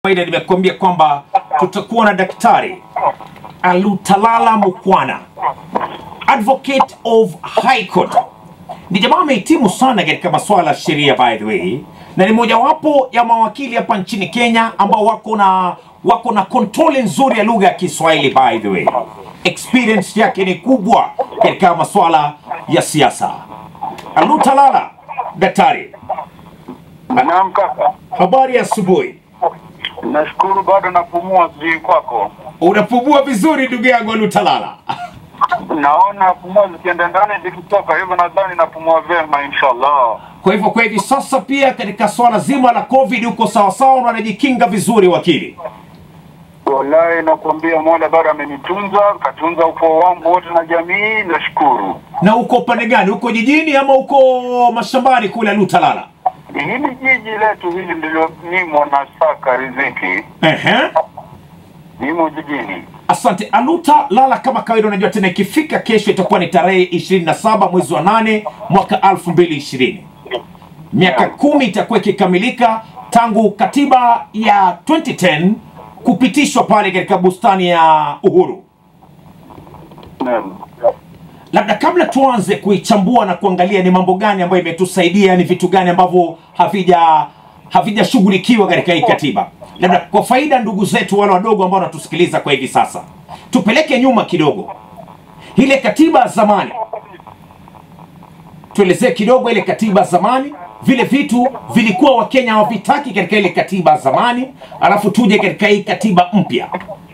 kawaida nimekuambia kwamba tutakuwa na daktari Alutalala Mukwana, advocate of High Court. Ni jamaa amehitimu sana katika masuala ya sheria by the way, na ni mojawapo ya mawakili hapa nchini Kenya ambao wako na wako na kontroli nzuri ya lugha ya Kiswahili by the way. Experience yake ni kubwa katika masuala ya siasa. Alutalala, daktari, Naam kaka, habari ya asubuhi. nashukuru bado napumua, sijui kwako. Unapumua vizuri ndugu yangu Alutalala. Naona pumua zikienda ndani zikitoka, hivyo nadhani napumua vyema inshallah. Kwa hivyo kwa hivi sasa pia katika swala zima la COVID uko sawasawa na unajikinga vizuri wakili? Wallahi nakuambia Mola bado amenitunza, katunza ukoo wangu wote na jamii, nashukuru. Na uko upande gani? Uko jijini ama uko mashambani kule Alutalala? Hili jiji letu hili ndilo nimo na saka riziki, Ehe. nimo jijini. Asante Aluta Lala, kama kawaida, unajua tena ikifika kesho itakuwa ni tarehe 27 mwezi wa nane mwaka 2020. Miaka kumi itakuwa ikikamilika tangu katiba ya 2010 kupitishwa pale katika bustani ya Uhuru. Naam. labda kabla tuanze kuichambua na kuangalia ni mambo gani ambayo imetusaidia, ni vitu gani ambavyo havija havijashughulikiwa katika hii katiba, labda kwa faida ndugu zetu wale wadogo ambao wanatusikiliza kwa hivi sasa, tupeleke nyuma kidogo. Ile katiba ya zamani, tuelezee kidogo ile katiba ya zamani, vile vitu vilikuwa Wakenya hawavitaki katika ile katiba ya zamani, alafu tuje katika hii katiba mpya.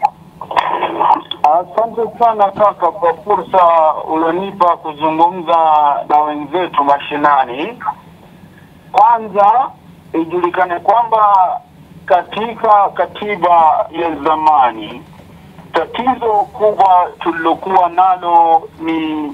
Asante sana kaka kwa fursa ulionipa kuzungumza na wenzetu mashinani. Kwanza ijulikane kwamba katika katiba ya zamani tatizo kubwa tulilokuwa nalo ni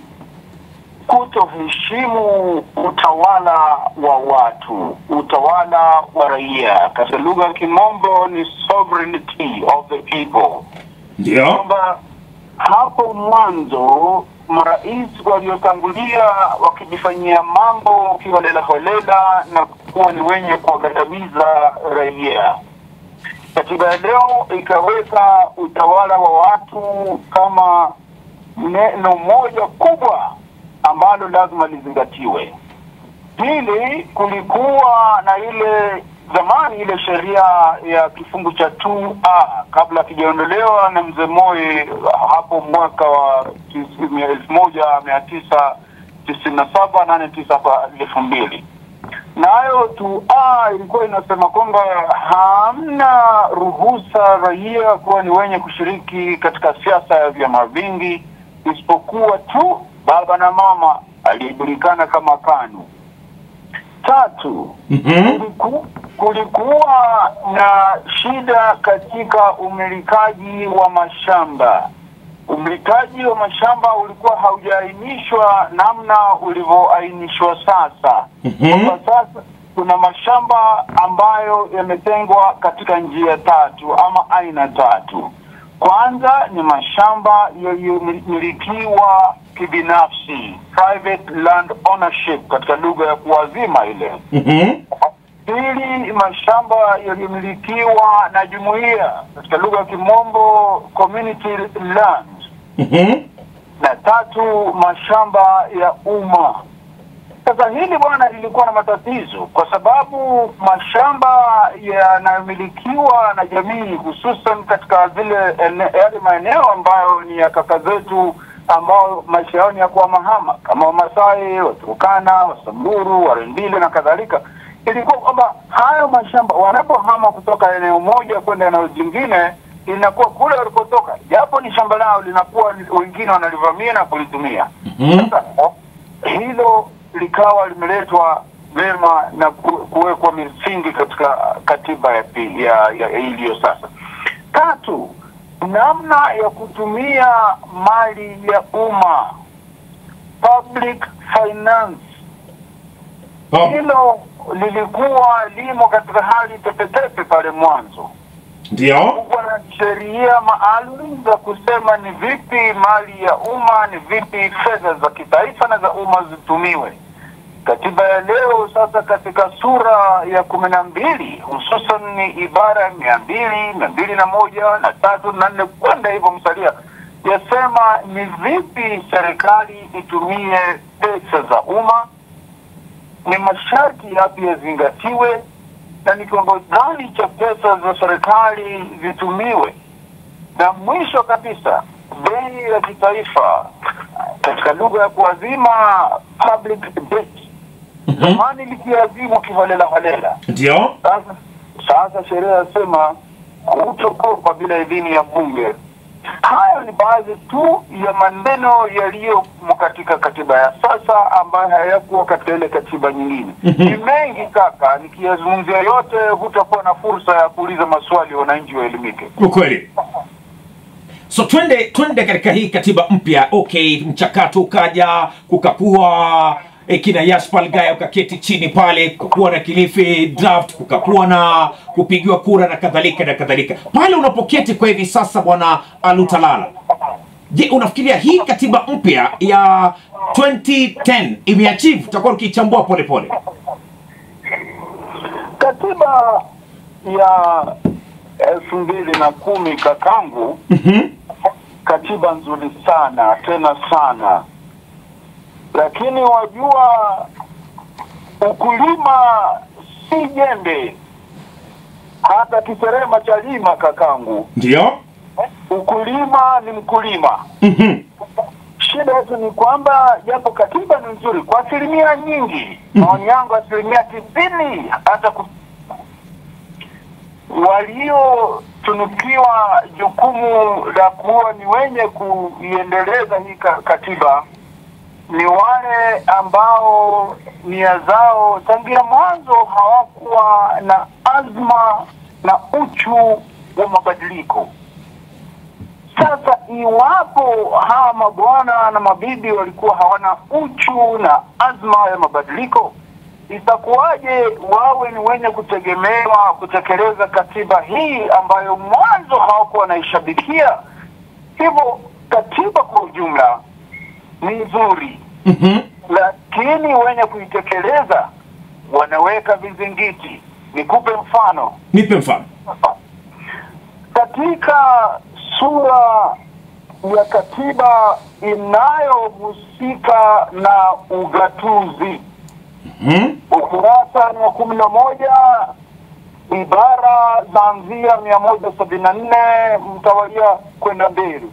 kutoheshimu utawala wa watu, utawala wa raia. Katika lugha ya Kimombo ni sovereignty of the people Ndio. kwamba hapo mwanzo marais waliotangulia wakijifanyia mambo kiholela holela na kuwa ni wenye kuwagandamiza raia. Katiba ya leo ikaweka utawala wa watu kama neno moja kubwa ambalo lazima lizingatiwe. Pili, kulikuwa na ile zamani ile sheria ya kifungu cha 2A kabla kijaondolewa na mzee Moi hapo mwaka wa tis- elfu moja mia tisa tisini na saba nane tisa kwa elfu mbili nayo 2A ilikuwa inasema kwamba hamna ruhusa raia kuwa ni wenye kushiriki katika siasa ya vyama vingi isipokuwa tu baba na mama aliyejulikana kama KANU. Tatu, Mhm. kuliku, kulikuwa na shida katika umilikaji wa mashamba. Umilikaji wa mashamba ulikuwa haujaainishwa namna ulivyoainishwa sasa. Mhm. Kwa sasa kuna mashamba ambayo yametengwa katika njia tatu ama aina tatu. Kwanza ni mashamba yaliyomilikiwa kibinafsi, private land ownership katika lugha ya kuwazima ile. Mhm. Pili, mashamba yaliyomilikiwa na jumuiya katika lugha ya Kimombo, community land, Mhm. na tatu, mashamba ya umma. Sasa hili bwana lilikuwa na matatizo kwa sababu mashamba yanayomilikiwa na jamii hususan katika zile ene- yale maeneo ambayo ni ya kaka zetu ambao maisha yao ni ya kuhamahama kama Wamasai, Waturkana, Wasamburu, Warendile na kadhalika, ilikuwa kwamba hayo mashamba wanapohama kutoka eneo moja kwenda eneo jingine inakuwa kule walikotoka, japo ni shamba lao, linakuwa wengine wanalivamia na kulitumia. Mhm. Sasa hilo likawa limeletwa vema na ku- kuwekwa misingi katika katiba ya pili ya, ya, ya iliyo sasa. Tatu, namna ya kutumia mali ya umma public finance, Oh. hilo lilikuwa limo katika hali tepetepe pale mwanzo Ndio. kuwa na sheria maalum za kusema ni vipi mali ya umma, ni vipi fedha za kitaifa na za umma zitumiwe. Katiba ya leo sasa katika sura ya kumi na mbili hususan ni ibara ya mia mbili mia mbili na moja na tatu na nne kwenda hivyo msalia, yasema ni vipi serikali itumie pesa za umma, ni masharti yapi yazingatiwe, na ni kiwango gani cha pesa za serikali zitumiwe, na mwisho kabisa bei ya kitaifa katika lugha ya kuazima public debt Mhm. zamani likiazimu kiholela holela. Ndio. Sasa sasa sheria yasema hutokopa bila idhini ya bunge. Hayo ni baadhi tu ya maneno yaliyomo katika katiba ya sasa ambayo hayakuwa katika ile katiba nyingine. Mhm. Ni mengi kaka, nikiyazungumzia yote hutakuwa na fursa ya kuuliza maswali wananchi waelimike. Ukweli. So twende twende katika hii katiba mpya. Okay, mchakato ukaja kukapua e, kina Yashpal Gaya ukaketi chini pale, kukakuwa na Kilifi draft, kukakuwa na kupigiwa kura na kadhalika na kadhalika. Pale unapoketi kwa hivi sasa, bwana Alutalala, je, unafikiria hii katiba mpya ya 2010 imeachieve? Tutakuwa tukiichambua pole pole. Katiba ya elfu mbili na kumi kakangu, Mhm. katiba nzuri sana tena sana, lakini wajua, ukulima si jembe, hata kiserema cha lima kakangu. Ndio. Ukulima ni mkulima. Mhm. Shida yetu ni kwamba japo katiba ni nzuri kwa asilimia nyingi, maoni yangu asilimia tisini hata ku... waliotunukiwa jukumu la kuwa ni wenye kuiendeleza hii ka- katiba ni wale ambao nia zao tangia mwanzo hawakuwa na azma na uchu wa mabadiliko. Sasa iwapo hawa mabwana na mabibi walikuwa hawana uchu na azma ya mabadiliko, itakuwaje wawe ni wenye kutegemewa kutekeleza katiba hii ambayo mwanzo hawakuwa wanaishabikia? Hivyo katiba kwa ujumla ni nzuri, Mhm. lakini wenye kuitekeleza wanaweka vizingiti. Nikupe mfano Nipe mfano. katika sura ya katiba inayohusika na ugatuzi Mhm. ukurasa ni wa kumi na moja ibara zaanzia mia moja sabini na nne mtawalia kwenda mbele.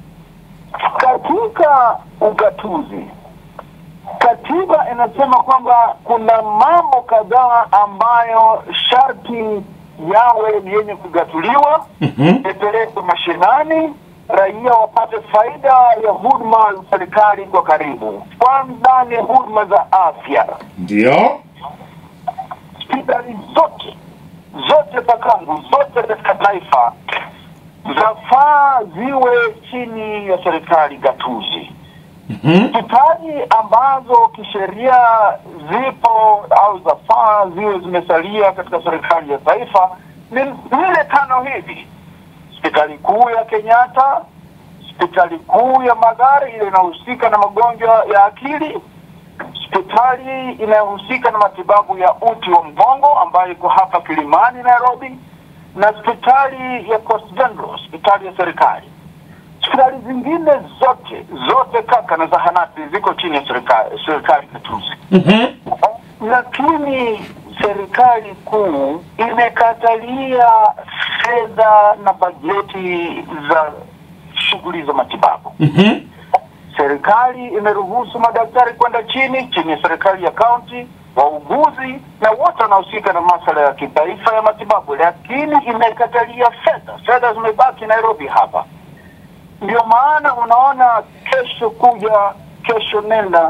Katika ugatuzi, katiba inasema kwamba kuna mambo kadhaa ambayo sharti yawe ni yenye kugatuliwa Mhm. ipelekwe mashinani, raia wapate faida ya huduma za serikali kwa karibu. Kwanza ni huduma za afya, Ndio. hospitali zote zote pakangu zote katika taifa zafaa ziwe chini ya serikali gatuzi. Mhm. Hospitali ambazo kisheria zipo au zafaa ziwe zimesalia katika serikali ya taifa ni zile tano hivi: hospitali kuu ya Kenyatta, hospitali kuu ya Magari ile inayohusika na magonjwa ya akili, hospitali inayohusika na matibabu ya uti wa mgongo ambayo iko hapa Kilimani, Nairobi, na hospitali ya Coast General, hospitali ya serikali. Hospitali zingine zote zote kaka na zahanati ziko chini ya serikali serikali gatuzi Mhm. lakini serikali kuu imekatalia fedha na bajeti za shughuli za matibabu. Mhm. Serikali imeruhusu madaktari kwenda chini chini ya serikali ya kaunti, wauguzi na wote wanaohusika na masuala ya kitaifa ya matibabu, lakini imekatalia fedha. Fedha zimebaki Nairobi hapa. Ndio maana unaona kesho kuja, kesho nenda,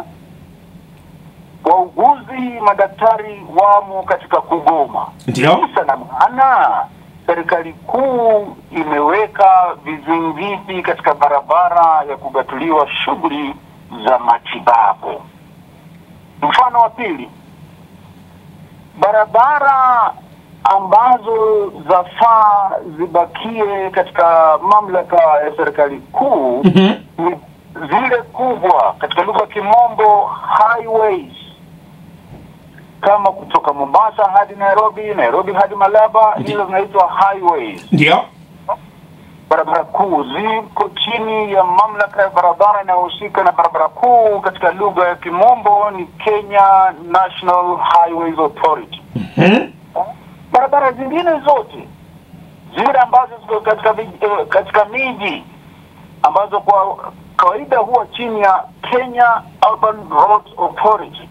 wauguzi, madaktari wamo katika kugoma. Ndio. Kisa na maana serikali kuu imeweka vizingiti katika barabara ya kugatuliwa shughuli za matibabu. Mfano wa pili, barabara ambazo zafaa zibakie katika mamlaka ya serikali kuu Mhm. ni zile kubwa, katika lugha ya kimombo highways kama kutoka Mombasa hadi Nairobi, Nairobi hadi Malaba, Ndi- hizo zinaitwa highways. ndio Barabara kuu ziko chini ya mamlaka ya barabara inayohusika na barabara kuu, katika lugha ya Kimombo ni Kenya National Highways Authority. Mhm. Barabara zingine zote zile ambazo ziko katika vij- eh, katika miji ambazo kwa kawaida huwa chini ya Kenya Urban Roads Authority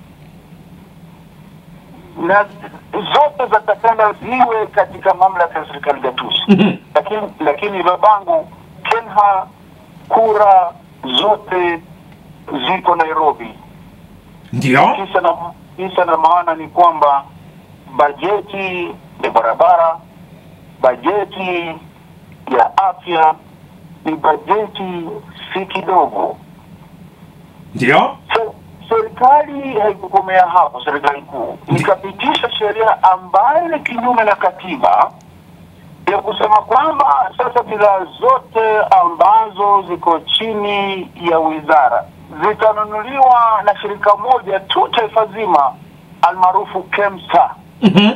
na zote zatakana ziwe katika mamlaka ya serikali gatuzi Mhm. lakini lakini babangu Kenha kura zote ziko Nairobi. ndio Kisa na kisa na maana ni kwamba bajeti ya barabara, bajeti ya afya ni bajeti si kidogo. ndio Se- Serikali haikukomea hapo, serikali kuu ikapitisha sheria ambayo ni kinyume na katiba ya kusema kwamba sasa bidhaa zote ambazo ziko chini ya wizara zitanunuliwa na shirika moja tu taifa zima almaarufu KEMSA. Mhm.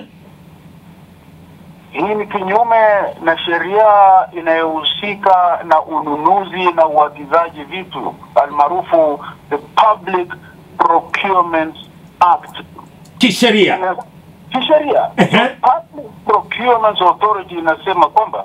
Hii ni kinyume na sheria inayohusika na ununuzi na uagizaji vitu almaarufu the Public Procurement Act. kisheria Na kisheria Ehe. Public Procurement Authority inasema kwamba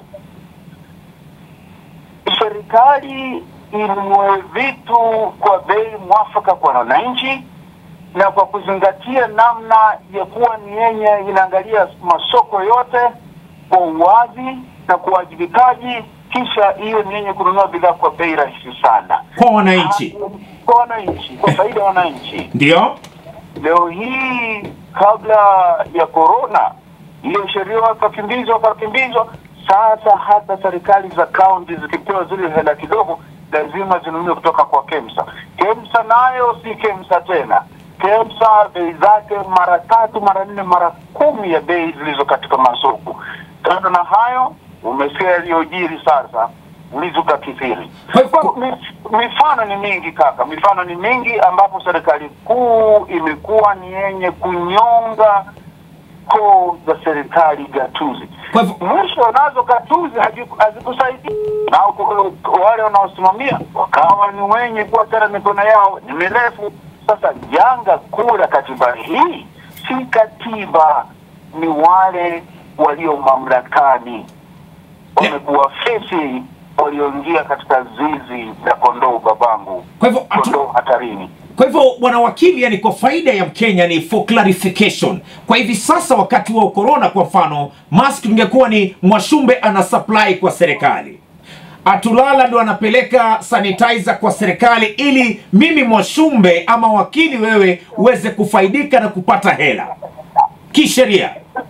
serikali inunue vitu kwa bei mwafaka kwa wananchi na kwa kuzingatia namna ya kuwa ni yenye inaangalia masoko yote kwa uwazi na kwa uwajibikaji, kisha hiyo ni yenye kununua bidhaa kwa bei rahisi sana kwa wananchi kwa wananchi, kwa faida ya wananchi. ndio Leo hii kabla ya corona, hiyo sheria wakakimbizwa wakakimbizwa. Sasa hata serikali za kaunti zikipewa zile hela kidogo, lazima zinunue kutoka kwa KEMSA. KEMSA nayo si KEMSA tena. KEMSA bei zake mara tatu, mara nne, mara kumi ya bei zilizo katika masoko. Kando na hayo, umesikia yaliyojiri sasa ulizuka kithiri. Kwa hivyo- Mi- Mifano ni mingi kaka, mifano ni mingi ambapo serikali kuu imekuwa ni yenye kunyonga koo za serikali gatuzi. Kwa hivyo- Mwisho nazo gatuzi haziku- hazikusaidia, na ku- wale wanaosimamia wakawa ni wenye kuwa tena mikono yao ni mirefu. Sasa janga kuu la katiba hii si katiba, ni wale walio mamlakani wamekuwa fisi walioingia katika zizi la kondoo babangu, Kwa hivyo hatu- kondoo hatarini. Kwa hivyo bwana wakili, yani kwa faida ya Mkenya ni for clarification. Kwa hivi sasa wakati wa corona, kwa mfano, mask ingekuwa ni Mwashumbe ana supply kwa serikali, Atulala ndo anapeleka sanitizer kwa serikali, ili mimi Mwashumbe ama wakili wewe uweze kufaidika na kupata hela kisheria.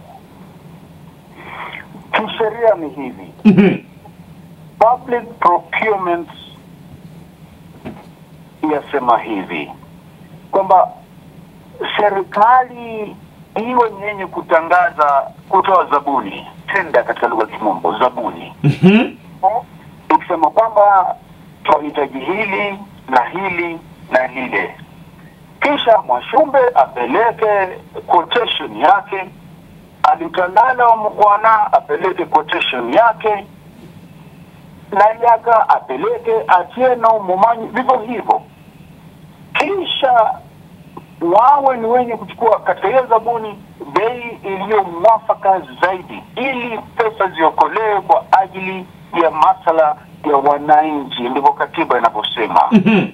Kisheria ni hivi, Mhm. public procurement yasema hivi kwamba serikali iwe ni yenye kutangaza, kutoa zabuni, tenda katika lugha ya Kimombo, zabuni Mhm. ikisema kwamba tunahitaji hili na hili na lile, kisha Mwashumbe apeleke quotation yake, Alitalala wa Mkwana apeleke quotation yake, na Yaka apeleke Atieno Mumanyi, vivyo hivyo, kisha wawe ni wenye kuchukua katika hiyo zabuni bei iliyo mwafaka zaidi, ili pesa ziokolewe kwa ajili ya masala ya wananchi. Ndivyo katiba inavyosema. Mhm.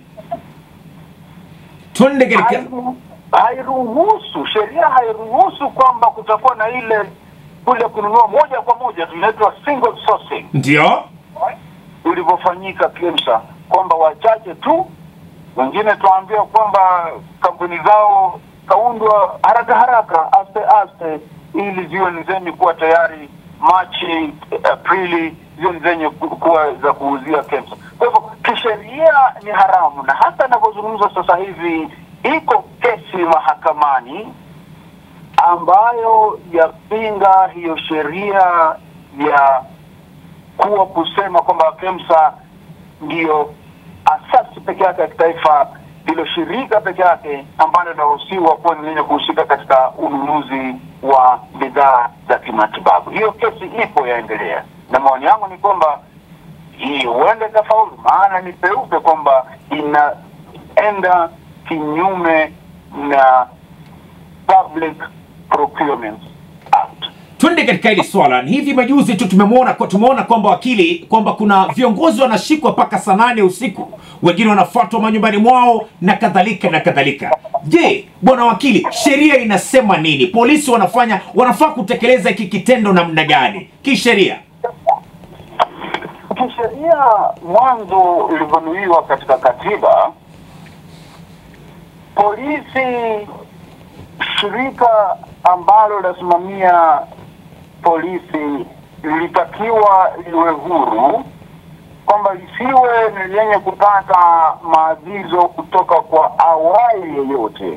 Twende katika Hairu- Hairuhusu, sheria hairuhusu kwamba kutakuwa na ile kule kununua moja kwa moja, tunaitwa single sourcing ndio ulivyofanyika KEMSA, kwamba wachache tu, wengine tuambia kwamba kampuni zao kaundwa haraka haraka, aste aste, ili ziwe ni zenye kuwa tayari Machi, Aprili, ziwe ni zenye ku- kuwa za kuuzia KEMSA. Kwa hivyo kisheria ni haramu, na hata inavyozungumza sasa hivi iko kesi mahakamani ambayo yapinga hiyo sheria ya kuwa kusema kwamba KEMSA ndiyo asasi peke yake ya kitaifa ndilo shirika peke yake ambalo linaruhusiwa kuwa ni lenye kuhusika katika ununuzi wa bidhaa za kimatibabu. Hiyo kesi ipo yaendelea, na maoni yangu ni kwamba hii huenda ikafaulu, maana ni peupe kwamba inaenda kinyume na Public Procurement Act. twende katika hili swala Ni hivi majuzi tu tumemwona kwa tumeona kwamba wakili kwamba kuna viongozi wanashikwa mpaka saa nane usiku wengine wanafuatwa manyumbani mwao na kadhalika na kadhalika je bwana wakili sheria inasema nini polisi wanafanya wanafaa kutekeleza hiki kitendo namna gani kisheria Kisheria, mwanzo ilivyonuiwa katika katiba, polisi, shirika ambalo linasimamia polisi lilitakiwa liwe huru, kwamba lisiwe ni lenye kupata maagizo kutoka kwa awali yeyote.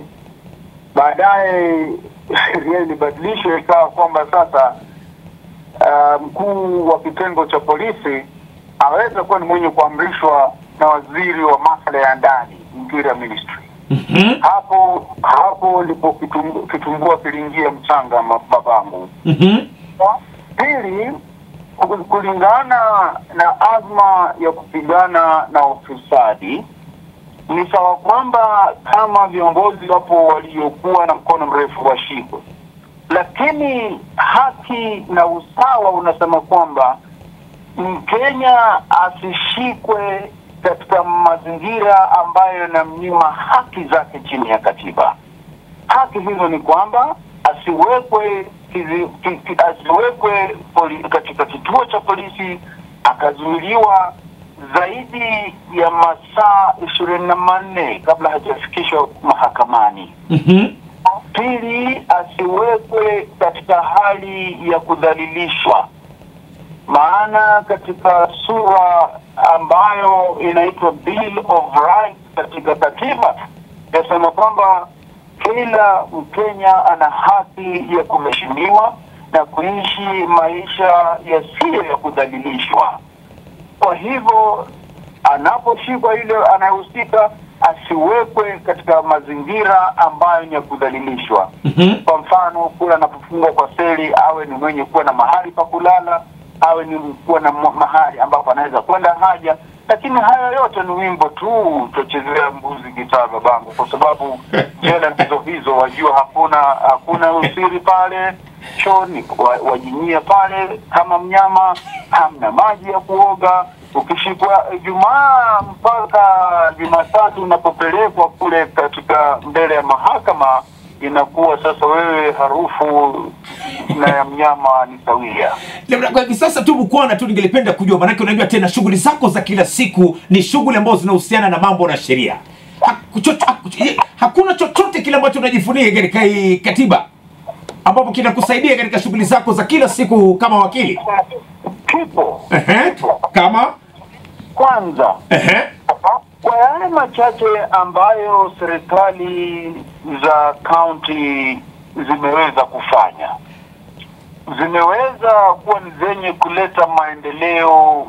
Baadaye sheria ilibadilishwa ikawa kwamba sasa uh, mkuu wa kitengo cha polisi aweza kuwa ni mwenye kuamrishwa na waziri wa masuala ya ndani, Interior Ministry. Mhm, Hapo hapo ndipo kitum- kitumbua kiliingia mchanga, ma- babangu. mhm, Pili, ku- kulingana na azma ya kupigana na ufisadi, ni sawa kwamba kama viongozi wapo waliokuwa na mkono mrefu washikwe, lakini haki na usawa unasema kwamba Mkenya asishikwe katika mazingira ambayo yanamnyima haki zake chini ya katiba. Haki hizo ni kwamba asiwekwe kizi, ki, ki, asiwekwe poli, katika kituo cha polisi akazuiliwa zaidi ya masaa ishirini na manne kabla hajafikishwa mahakamani. mhm, Pili, asiwekwe katika hali ya kudhalilishwa, maana katika sura ambayo inaitwa Bill of Rights katika katiba yasema kwamba kila Mkenya ana haki ya kuheshimiwa na kuishi maisha yasiyo ya kudhalilishwa. Kwa hivyo anaposhikwa yule anayehusika asiwekwe katika mazingira ambayo ni ya kudhalilishwa. mhm, Kwa mfano, kule anapofungwa kwa seli, awe ni mwenye kuwa na mahali pa kulala, awe ni kuwa na ma- mahali ambapo anaweza kwenda haja. Lakini haya yote ni wimbo tu, tutachezea mbuzi gitaa babangu, kwa sababu jela ndizo hizo, wajua hakuna hakuna usiri pale chooni, wa- wajinyia pale kama mnyama, hamna maji ya kuoga. Ukishikwa Ijumaa mpaka Jumatatu unapopelekwa kule katika mbele ya mahakama inakuwa sasa wewe harufu na ya mnyama ni sawia. labda kwa hivi sasa tu bukwana tu ningelipenda kujua maanake unajua tena shughuli zako za kila siku ni shughuli ambazo zinahusiana na mambo na sheria Haku- chocho- haku- eh, hakuna chochote kile ambacho unajifunia katika hii katiba ambapo kinakusaidia katika shughuli zako za kila siku kama wakili Kipo Ehe, kama kwanza ehe, kwa yale machache ambayo serikali za kaunti zimeweza kufanya, zimeweza kuwa ni zenye kuleta maendeleo,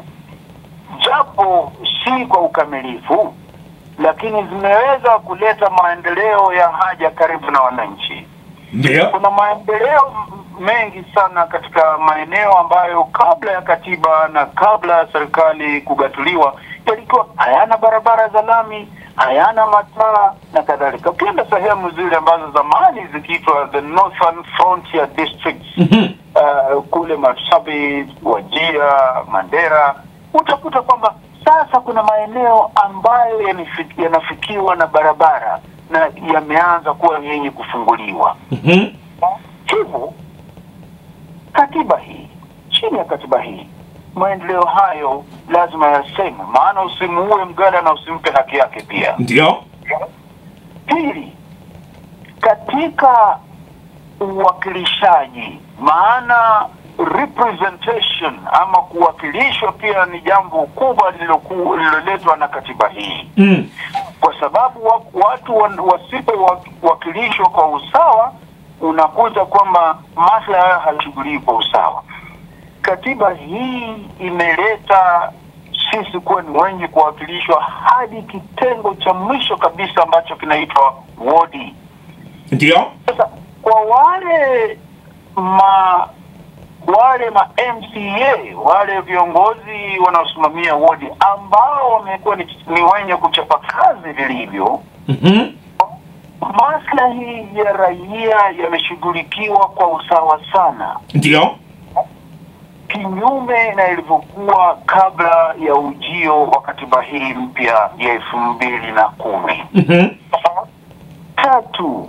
japo si kwa ukamilifu, lakini zimeweza kuleta maendeleo ya haja karibu na wananchi. ndio Kuna maendeleo m- mengi sana katika maeneo ambayo kabla ya katiba na kabla ya serikali kugatuliwa yalikuwa hayana barabara za lami, hayana mataa na kadhalika. Ukienda sehemu zile ambazo zamani zikiitwa the Northern Frontier Districts Mhm, uh, kule Marsabit, Wajia, Mandera, utakuta kwamba sasa kuna maeneo ambayo yanifi- yanafikiwa na barabara na yameanza kuwa yenye kufunguliwa. mhm, Hivyo katiba hii, chini ya katiba hii, maendeleo hayo lazima yaseme, maana usimuue mgada na usimpe haki yake pia. ndio Pili, katika uwakilishaji, maana representation ama kuwakilishwa pia ni jambo kubwa lililoku- lililoletwa na katiba hii, mm. kwa sababu wa- watu wa- wasipowakilishwa kwa usawa, unakuta kwamba maslahi hayo hayashughuliwi kwa usawa. Katiba hii imeleta sisi kuwa ni wenye kuwakilishwa hadi kitengo cha mwisho kabisa ambacho kinaitwa wodi. ndio Sasa kwa wale ma wale ma MCA wale viongozi wanaosimamia wodi ambao wamekuwa ni, ni wenye kuchapa kazi vilivyo, Mhm. maslahi ya raia yameshughulikiwa kwa usawa sana, ndio kinyume na ilivyokuwa kabla ya ujio wa katiba hii mpya ya elfu mbili na kumi. Mhm. Tatu,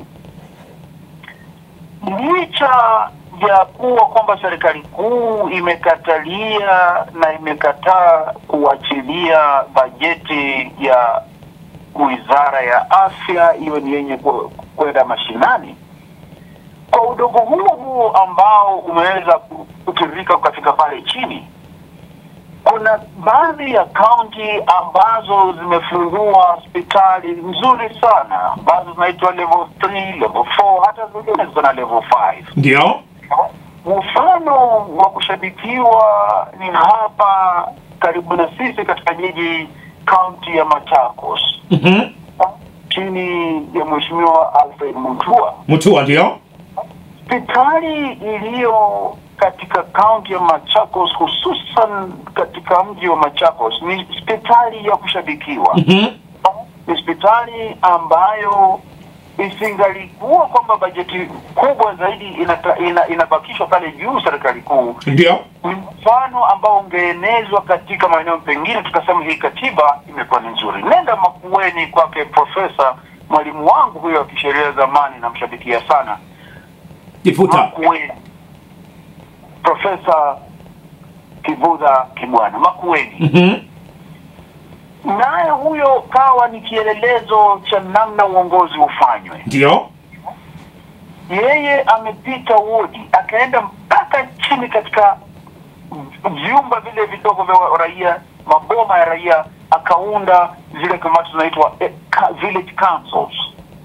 licha ya kuwa kwamba serikali kuu imekatalia na imekataa kuachilia bajeti ya wizara ya afya iwe ni yenye ku- kwenda mashinani, kwa udogo huo huo ambao umeweza ku- kutiririka katika pale chini, kuna baadhi ya kaunti ambazo zimefungua hospitali nzuri sana ambazo zinaitwa level 3, level 4, hata zingine ziko na level 5. ndio Mfano wa kushabikiwa ni hapa karibu na sisi katika jiji kaunti ya Machakos Mhm. chini ya Mheshimiwa Alfred Mutua. Mutua ndio Hospitali iliyo katika kaunti ya Machakos, hususan katika mji wa Machakos, ni hospitali ya kushabikiwa. Mhm. Ni hospitali ambayo isingalikuwa kwamba bajeti kubwa zaidi inata, ina, inabakishwa pale juu serikali kuu, ndio ni mfano ambao ungeenezwa katika maeneo pengine, tukasema hii katiba imekuwa ni nzuri. Nenda Makueni kwake profesa, mwalimu wangu huyo wa kisheria zamani, namshabikia sana kifuta Makueni, Profesa Kivudha Kibwana Makueni, Mhm. naye huyo kawa ni kielelezo cha namna uongozi ufanywe. ndio Yeye amepita wodi akaenda mpaka chini katika vyumba vile vidogo vya raia, maboma ya raia, akaunda zile kamati zinaitwa eh, ka- village councils,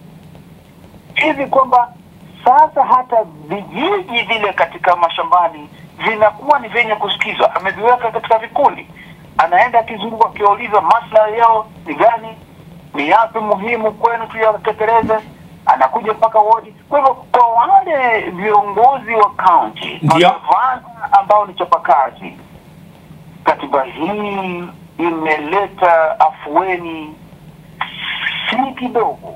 hivi kwamba sasa hata vijiji vile katika mashambani vinakuwa ni vyenye kusikizwa. Ameviweka katika vikundi, anaenda akizunguka akiwauliza maslahi yao ni gani, ni yapi muhimu kwenu tuyatekeleze. Anakuja mpaka wodi. Kwa hivyo kwa wale viongozi wa kaunti Ndio. magavana ambao ni chapakazi, katiba hii imeleta afueni si kidogo.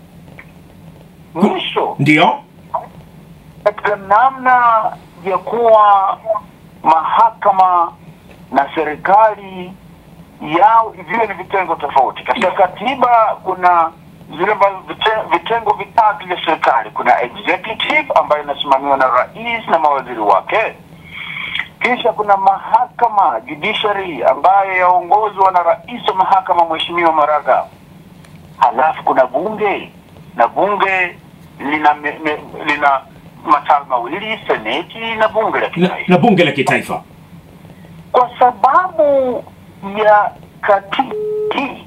Mwisho ndio katika namna ya kuwa mahakama na serikali yao viwe ni vitengo tofauti. Katika katiba kuna zile ambazo vite- vitengo vitatu vya serikali. Kuna executive ambayo inasimamiwa na rais na mawaziri wake, kisha kuna mahakama judiciary ambayo yaongozwa na rais wa mahakama Mheshimiwa Maraga, halafu kuna bunge na bunge lina me, me, lina matawi mawili, seneti na bunge la na, kitaifa na bunge la kitaifa kwa sababu ya katiba hii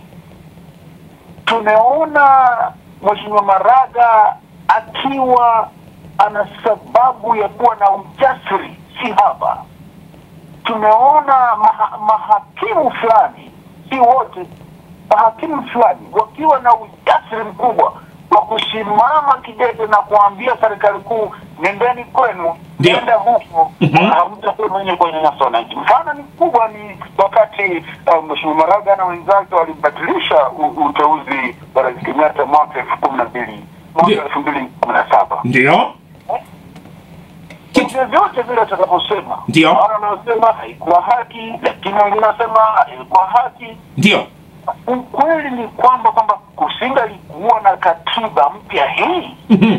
tumeona Mheshimiwa Maraga akiwa ana sababu ya kuwa na ujasiri si haba. Tumeona maha, mahakimu fulani, si wote, mahakimu fulani wakiwa na ujasiri mkubwa wa kusimama kidete na kuambia serikali kuu, nendeni kwenu, Ndio. nenda huko, Mhm. hamtakuwa mwenye kunyanyasa wananchi. Mfano ni mkubwa ni wakati uh, Mheshimiwa Maraga na wenzake walibatilisha u- uteuzi wa Rais Kenyatta mwaka elfu kumi na mbili mwaka Ndio. elfu mbili kumi na saba ndio Kwa vyovyote vile watakaposema, Ndio. wale wanaosema haikuwa haki, lakini wengine wanasema ilikuwa haki. ndio Ukweli ni kwamba kwamba kusingalikuwa na katiba mpya hii Mhm.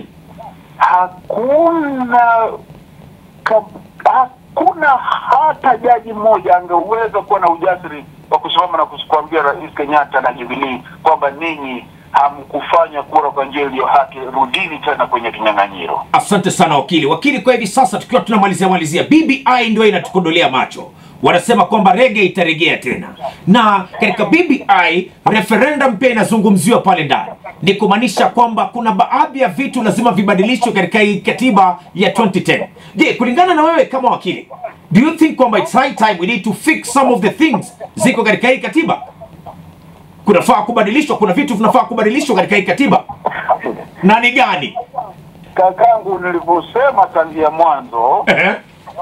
hakuna ka, hakuna hata jaji mmoja angeweza kuwa na ujasiri wa kusimama na kuambia Rais Kenyatta na Jubilee kwamba ninyi hamkufanya kura kwa njia iliyo haki, rudini tena kwenye kinyang'anyiro. asante sana wakili wakili kwa hivi sasa tukiwa tunamalizia malizia bbi ndio inatukodolea macho wanasema kwamba rege itarejea tena, na katika BBI referendum pia inazungumziwa pale ndani, ni kumaanisha kwamba kuna baadhi ya vitu lazima vibadilishwe katika hii katiba ya 2010. Je, kulingana na wewe kama wakili, do you think kwamba it's high time we need to fix some of the things ziko katika hii katiba? Kunafaa kubadilishwa, kuna vitu vinafaa kubadilishwa katika hii katiba, na ni gani? Kakangu, nilivyosema tangia mwanzo, Ehe.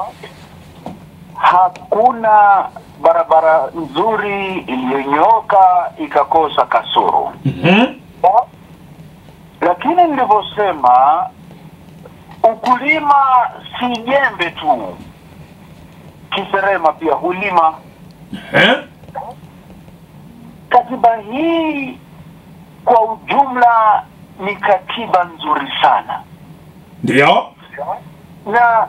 hakuna barabara nzuri iliyonyooka ikakosa kasoro. Mhm. Lakini nilivyosema, ukulima si jembe tu, kiserema pia hulima. Ehe. Katiba hii kwa ujumla ni katiba nzuri sana, Ndio. na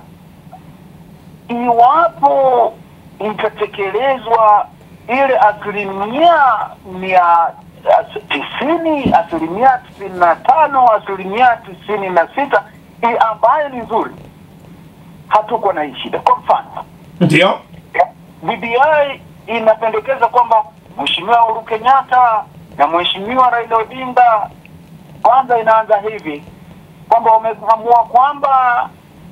iwapo itatekelezwa ile asilimia mia as- tisini asilimia tisini na tano asilimia tisini na sita i- ambayo ni nzuri, hatuko na hii shida. Kwa mfano Ndio. BBI inapendekeza kwamba Mheshimiwa Uhuru Kenyatta na Mheshimiwa Raila Odinga, kwanza inaanza hivi kwamba wameamua kwamba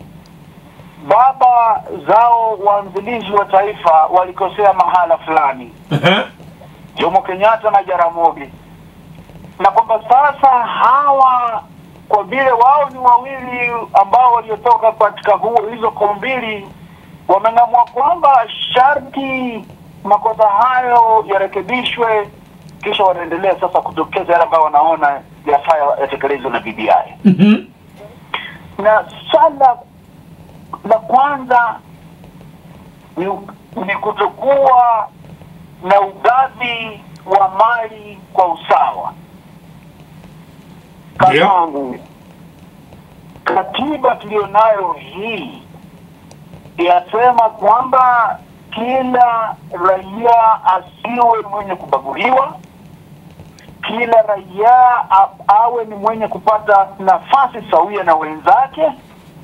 baba zao waanzilishi wa taifa walikosea mahala fulani, Ehe. Jomo Kenyatta na Jaramogi, na kwamba sasa hawa kwa vile wao ni wawili ambao waliotoka katika huo hizo koo mbili wameng'amua kwamba sharti makosa hayo yarekebishwe, kisha wanaendelea sasa kutokeza yale ambayo wanaona yafaa yatekelezwe na BBI. Mhm. Na swala la kwanza ni, ni kutokuwa na ugavi wa mali kwa usawa. Ndio. Kakangu, katiba tuliyonayo hii yasema kwamba kila raia asiwe mwenye kubaguliwa, kila raia a- awe ni mwenye kupata nafasi sawia na wenzake,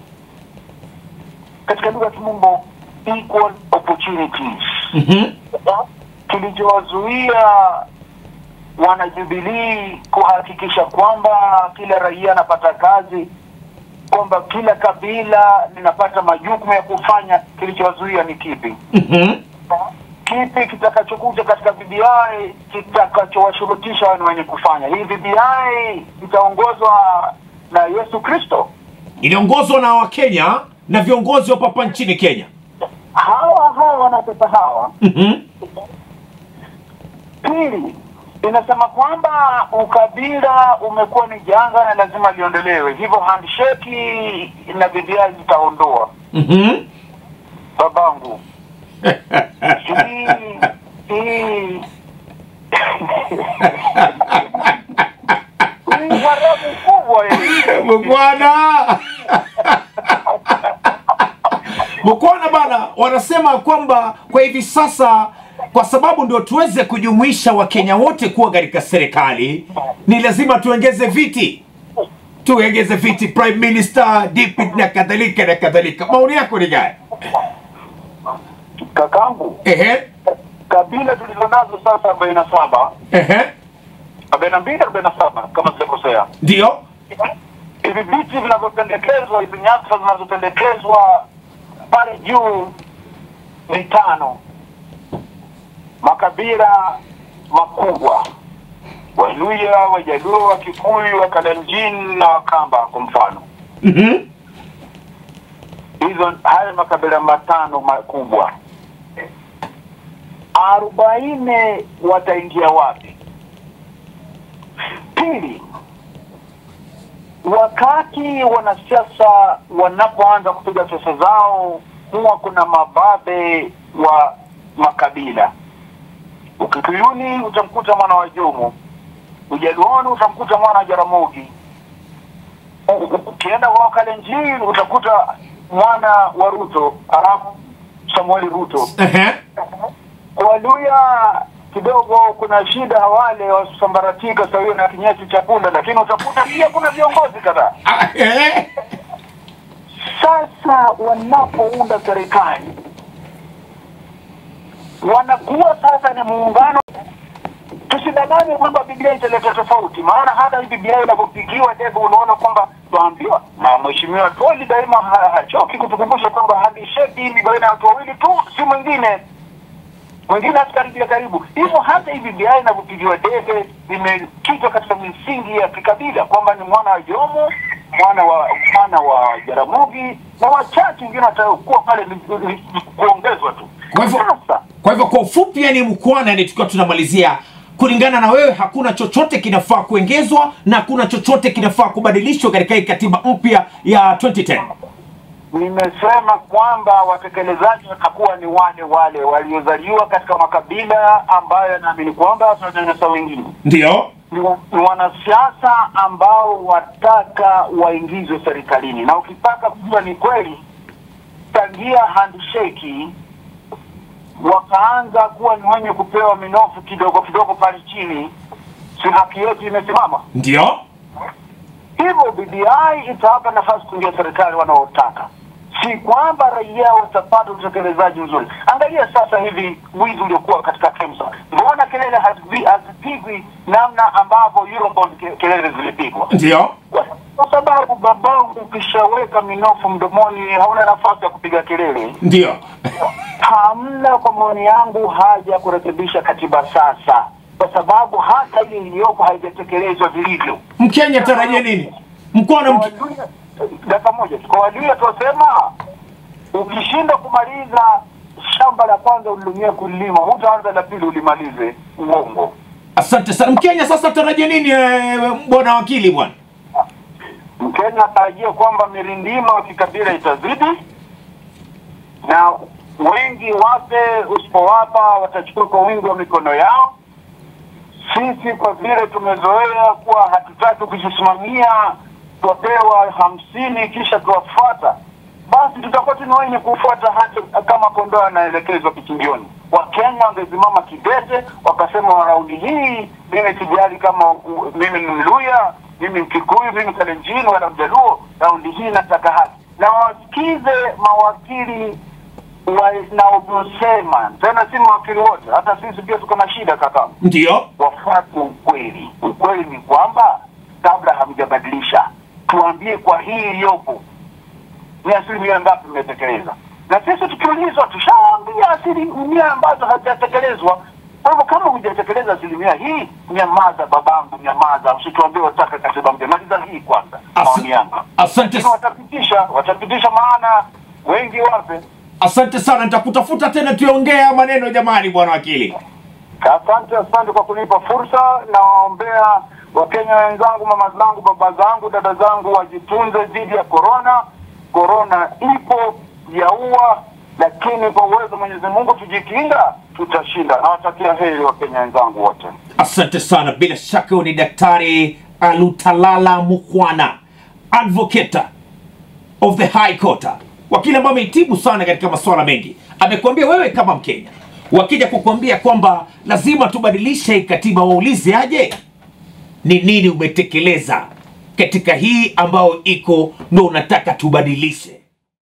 katika lugha ya kimombo equal opportunities. Mhm. Kilichowazuia wanajubilii kuhakikisha kwamba kila raia anapata kazi, kwamba kila kabila linapata majukumu ya kufanya, kilichowazuia ni kipi? Mhm. Kipi kitakachokuja katika BBI kitakachowashurutisha wao ni wenye kufanya hii? BBI itaongozwa na Yesu Kristo. Iliongozwa na Wakenya na viongozi wa papa nchini Kenya. Hawa hawa wanapesa hawa Mhm. Pili, inasema kwamba ukabila umekuwa ni janga na lazima liondolewe, hivyo handshake na BBI zitaondoa. Mhm. Babangu, hii hii hii haramu kubwa hii. Bwana Bwana bana, wanasema kwamba kwa hivi sasa, kwa sababu ndio tuweze kujumuisha Wakenya wote kuwa katika serikali, ni lazima tuongeze viti, tuongeze viti, prime minister, deputy na kadhalika na kadhalika. Maoni yako ni gani? Kakangu, Ehe, kabila tulizonazo sasa arobaini na saba ehe, arobaini na mbili arobaini na saba kama sijakosea ndio. hivi viti vinavyopendekezwa, hizi nyadhifa zinazopendekezwa pale juu ni tano. Makabila makubwa: Waluya, Wajaluo, Wakikuyu, Wakalenjin na Wakamba kwa mfano. Mhm, Hizo haya makabila matano makubwa, arobaini wataingia wapi? Pili, wakati wanasiasa wanapoanza kupiga pesa zao, huwa kuna mababe wa makabila. Ukikuyuni utamkuta mwana wa Jomo, Ujaluoni utamkuta mwana wa Jaramogi, U- u- ukienda kwa Wakalenjin utakuta mwana wa Ruto, Arap Samueli Ruto. ehe, Waluya kidogo kuna shida, wale wasambaratika sawia na kinyesi cha punda, lakini utakuta pia kuna viongozi kadhaa. Ah, ehe, Sasa wanapounda serikali wanakuwa sasa ni muungano. Tusidanganye kwamba Biblia italeta tofauti, maana hata hii Biblia inavyopigiwa debe, unaona kwamba tuambiwa na Mheshimiwa Toli daima ha- hachoki kutukumbusha kwamba handisheki hii ni baina ya watu wawili tu, si mwingine mwingine asikaribia karibu. Hivyo hata hii Biblia inavyopigiwa debe imekitwa katika misingi ya kikabila kwamba ni mwana wa Jomo, mwana wa mwana wa Jaramogi na wachache wengine watakuwa pale ni- ni- ni kuongezwa tu. Kwa hivyo Sasa kwa hivyo kwa ufupi, yani mkwana, yani tukiwa tunamalizia, kulingana na wewe, hakuna chochote kinafaa kuongezwa na hakuna chochote kinafaa kubadilishwa katika hii katiba mpya ya 2010. nimesema kwamba watekelezaji watakuwa ni wale wale waliozaliwa katika makabila ambayo yanaamini kwamba tunanyanyasa wengine. Ndio, Ni wa- ni wanasiasa ambao wataka waingizwe serikalini, na ukitaka kujua ni kweli, tangia handshake wakaanza kuwa ni wenye kupewa minofu kidogo kidogo pale chini, si haki yetu imesimama ndio, hivyo BBI itawapa nafasi kuingia serikali wanaotaka, si kwamba raia watapata utekelezaji mzuri. Angalia sasa hivi wizi uliokuwa katika KEMSA, mbona kelele hazipi- hazipigwi namna ambavyo Eurobond ke- kelele zilipigwa? ndio, Kwa sababu babangu, ukishaweka minofu mdomoni hauna nafasi ya kupiga kelele. ndio. Hamna, kwa maoni yangu, haja ya kurekebisha katiba sasa, kwa sababu hata ile iliyoko haijatekelezwa vilivyo. Mkenya tarajia nini? Mkwana mke... Waluya- dakika moja tu. Kwa Waluya tunasema ukishinda kumaliza shamba la kwanza ulilumia kulima, hutaanza la pili ulimalize. Uongo. Asante sana Mkenya. Sasa tarajia nini eh, bwana wakili bwana? Mkenya atarajia kwamba mirindima wa kikabila itazidi na wengi wape, usipowapa watachukua kwa wingi wa mikono yao. Sisi kwa vile tumezoea kuwa hatutaki kujisimamia, twapewa hamsini kisha tuwafuata, basi tutakuwa tuna wenye kufuata hata kama kondoo anaelekezwa kichinjioni. Wakenya wangesimama kidete wakasema, raundi hii mimi sijali kama u- mimi ni Mluya, mimi Mkikuyu, mimi Kalenjin wala Mjaluo, raundi hii nataka haki, na wasikize mawakili wanavyosema, tena si mawakili wote, hata sisi pia tuko na shida kaka Ndio, wafuate ukweli. Ukweli ni kwamba kabla hamjabadilisha, tuambie kwa hii iliyopo ni asilimia ngapi mmetekeleza, na sisi tukiulizwa tushaambia asilimia ambazo hazijatekelezwa. Kwa hivyo kama hujatekeleza asilimia hii, nyamaza babangu, nyamaza, usituambie wataka katiba mpya. Maliza hii kwanza, As- maoni yangu. asante, Lakini watapitisha, watapitisha, maana wengi wape. asante sana. Nitakutafuta tena tuongee haya maneno jamani, bwana wakili. Asante, asante kwa kunipa fursa. Nawaombea Wakenya wenzangu, mama zangu, baba zangu, dada zangu wajitunze dhidi ya korona. Korona ipo yaua, lakini kwa uwezo wa Mwenyezi Mungu tujikinga, tutashinda. Nawatakia heri Wakenya wenzangu wote. Asante sana. Bila shaka huyu ni Daktari Alutalala Mukwana, advocate of the High Court, wakili ambaye amehitimu sana katika masuala mengi. Amekuambia wewe kama Mkenya, wakija kukuambia kwamba lazima tubadilishe hii katiba, waulize aje ni nini umetekeleza katika hii ambayo iko ndo unataka tubadilishe.